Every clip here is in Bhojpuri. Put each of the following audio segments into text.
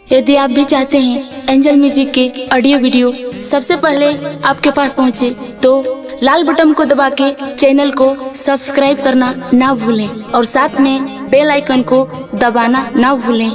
यदि आप भी चाहते हैं एंजल म्यूजिक के ऑडियो वीडियो सबसे पहले आपके पास पहुंचे तो लाल बटन को दबा के चैनल को सब्सक्राइब करना ना भूलें और साथ में बेल आइकन को दबाना ना भूलें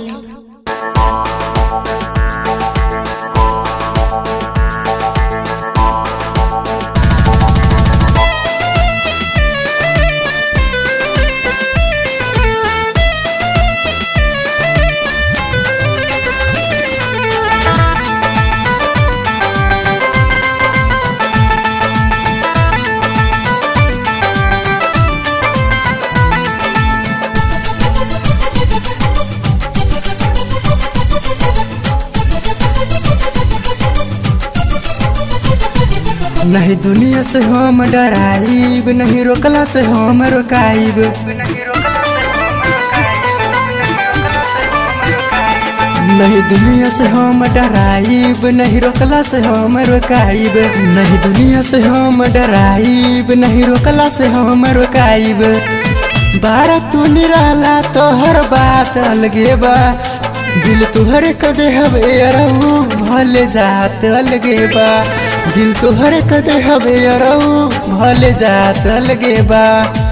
नहीं दुनिया से हम डराइब नहीं रोकला से हम रोकाइब नहीं दुनिया से हम डराइब नहीं रोकला से हम रोकाइब नहीं दुनिया से हम डराइब नहीं रोकला से हम रोकाइब बारा तू निराला तो हर बात अलगे बा दिल तुहरे कदे हवे अरऊ भले जात अलगे बा दिल तुहरे कदे हवे अरऊ भले जात अलगे बा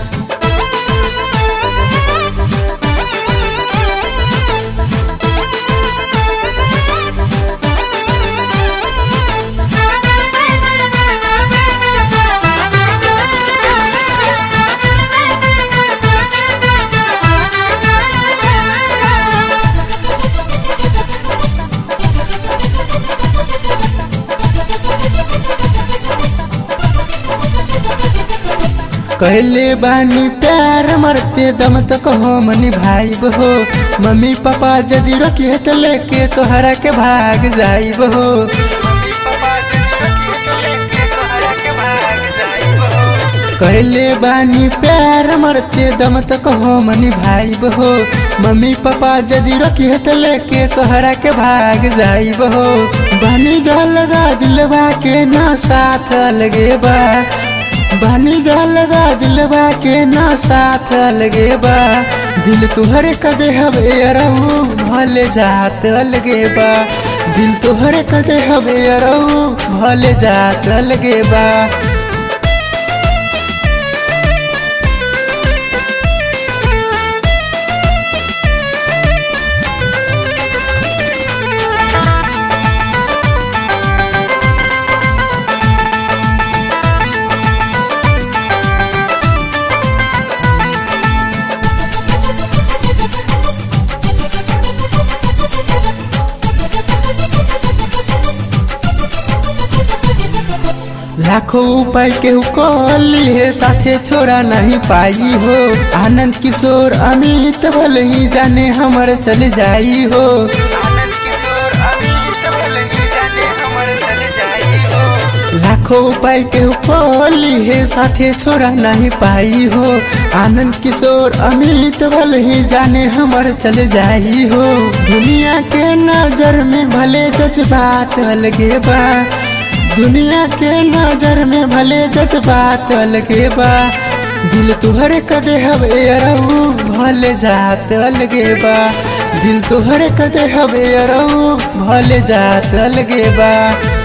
कहले बानी प्यार मरते दम तक हम निभाइब हो मम्मी पापा यदि रोकिए तो लेके तोहरा के भाग जाइब हो कहले बानी प्यार मरते दम तक हम निभाइब हो मम्मी पापा यदि रोकिए तो लेके तोहरा के भाग जाइब हो बनी जा लगा दिलवा के ना साथ अलगे बा बनी जा लगा दिलवा के ना साथ अलगे बा दिल तुहरे कदे हवे अरऊ भले जात अलगे बा दिल तुहरे कदे हवे अरऊ भले जात अलगे बा लाखों उपाय के कली है साथे छोड़ा नहीं पाई हो आनंद किशोर अमित भले ही जाने हमर चल जाई हो लाखों उपाय के कली है साथे छोड़ा नहीं पाई हो आनंद किशोर अमित भले ही जाने हमर चल जाई हो दुनिया के नजर में भले जज्बात अलगे बा दुनिया के नजर में भले जज्बात अलगे बा दिल तुहरे कदे हवे अरऊ भले जात अलगे बा दिल तुहरे कदे हवे अरऊ भले जात अलगे बा